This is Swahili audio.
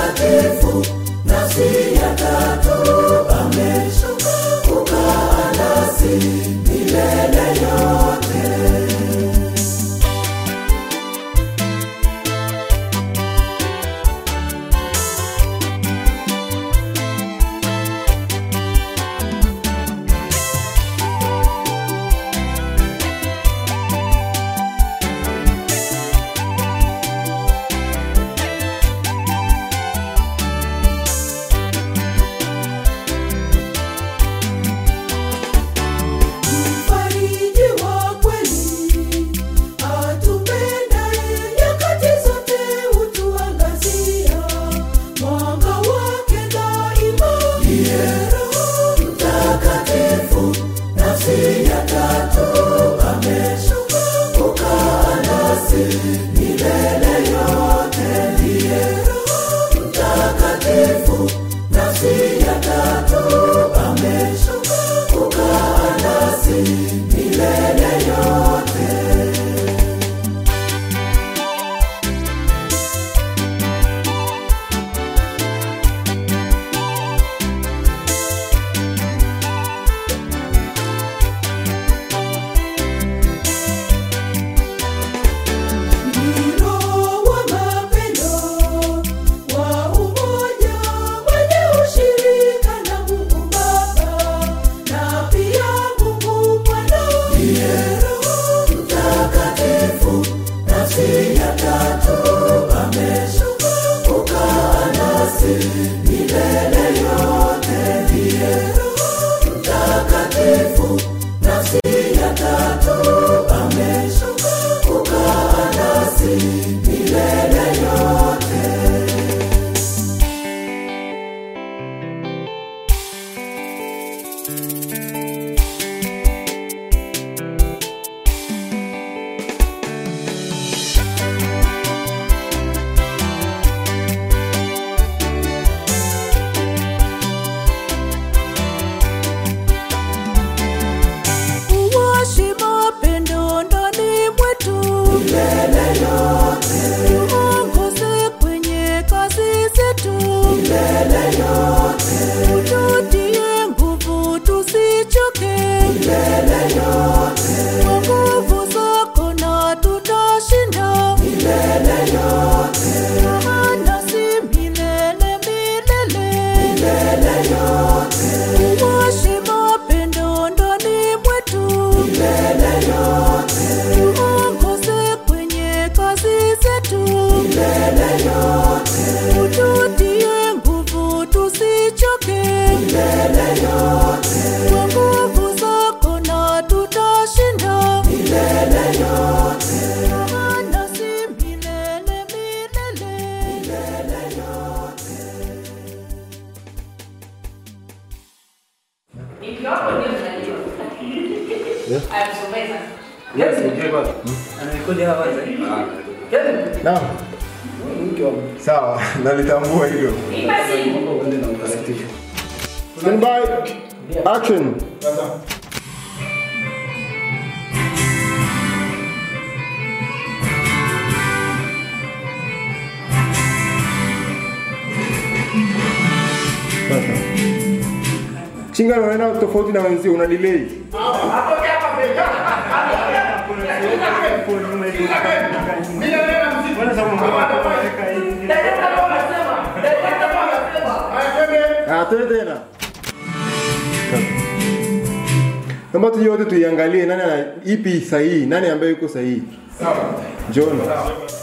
mtakatifu nafsi ya tatu ameshuka kukaa nasi milele yote mfariji wa kweli atupendaye nyakati zote hutuangazia mwanga wake daima ndiye roho mtakatifu nafsi ya tatu ameshuka kukaa nasi milele yote ndiye roho mtakatifu nafsi ya tatu ameshuka kukaa nasi milele yote Ndiro wa mapendo wa umoja wenye ushirika na Mungu Baba na pia Mungu Mwana ndiye Roho Mtakatifu nafsi ya tatu ameshuka kukaa nasi milele yote ndiye Roho Mtakatifu nafsi ya tatu ameshuka kukaa nasi milele yote uwashi mapendo ndani mwetu milele yote tuongoze kwenye kazi zetu milele yote ututie nguvu tusichoke milele yote kwa nguvu zako na tutashinda milele yote maana si milele milele milele yote uwashi mapendo ndani mwetu milele yote tuongoze kwenye kazi zetu milele yote ututie nguvu tusichoke milele yote kwa nguvu zako na tutashinda milele yote maana si milele milele milele yote Ikiwapo ndio tunajua. Ayamsomeza. Anarekodi hapa kwanza. Kevin, Naam. Sawa, nalitambua hilo. Ipa simu. Stand by. Action. Sasa. Chinga unaenda tofauti na wenzio una delay. Ah, twende tena. Naomba tuje wote tuiangalie nani ana ipi sahihi, nani ambaye yuko sahihi. Sawa. John.